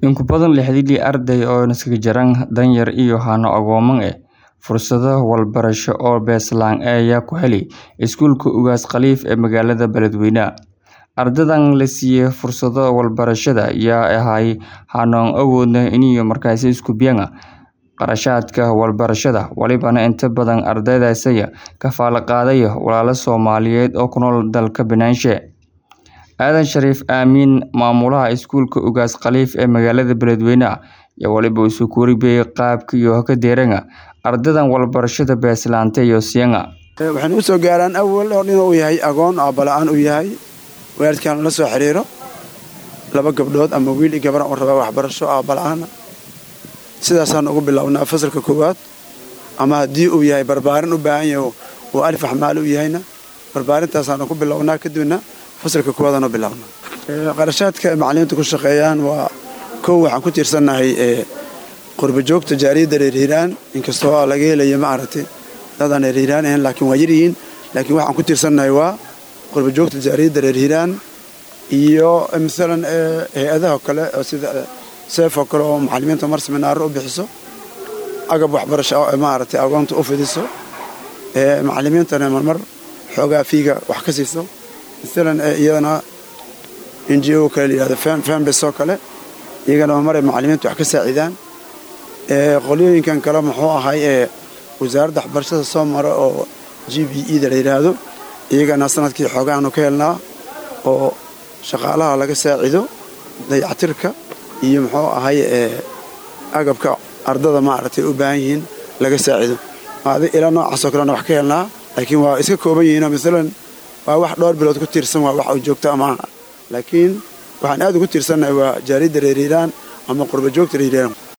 In ku badan lixdii arday oo iskaga jiraan danyar iyo hano agooman eh fursado waxbarasho oo beeslaan ayaa ku helay iskuulka Ugaas Khaliif ee magaalada Beledweyne. Ardaydan la siiyay fursado waxbarashada ayaa ahay hanoon awoodna inay markaasi isku biyaan qarashaadka waxbarashada walibana inta badan ardaydaasi ka faala qaaday walaalo Soomaaliyeed oo ku nool dalka Binaanshe. Aadan Shariif Aamin maamulaha iskuulka Ugaas Khaliif ee magaalada Beledweyne ayaa waliba isu kuuribay qaabka iyo ka deeranga ardaydan waxbarashada beeslaanta iyo siyaanga. waxayna u soo gaaraan awal oo inuu yahay agoon aabba la'aan uu yahay waalidkaan la soo xiriiro laba gabdhood ama wiil iyo gabar oo raba waxbarasho aabba la'aana sidaasaan ugu bilownaa fasalka koowaad ama haddii uu yahay barbaarin u baahan yahay oo alif axmaal u yahayna barbaarintaasaan ku bilownaa kadibna fasalka koowaadaan u bilownaa qarashaadka macallimiinta ku shaqeeyaan waa kow waxaan ku tiirsannahay qurbajoogta jaariyadda reer hiiraan inkastoo laga helayo ma aragtay dadaan reer hiiraan ahayn laakiin waa yaryihiin laakiin waxaan ku tiirsannahay waa qurbajoogta jaariyadda reer hiiraan iyo masalan hay-adaha kale oo sida seef oo kale oo macallimiinta mar seminaaro u bixiso agab waxbarasho oo maaragtay agoonta u fidiso macallimiintana marmar xoogaa fiiga wax ka siiso masalan iyadana n g o kale layihahdo fembes oo kale iyagana marmaray macallimiinta wax ka saacidaan qolyooyinkan kale muxuu ahay ee wasaaradda waxbarashada soo mara oo g b e da la yidhaahdo iyagana sanadkii xoogaanu ka helnaa oo shaqaalaha laga saacido dayactirka iyo muxuu ahay agabka ardada maaragtay u baahan yihiin laga saacido ilaa noocaasoo kalena wax ka helnaa laakiin waa iska kooban yihiinoo masalan waa wax dhowr bilood ku tiirsan waa wax uu joogto amaaha laakiin waxaan aad ugu tiirsannahay waa jaaridda reer hiiraan ama qurbajoogta reer hiiraan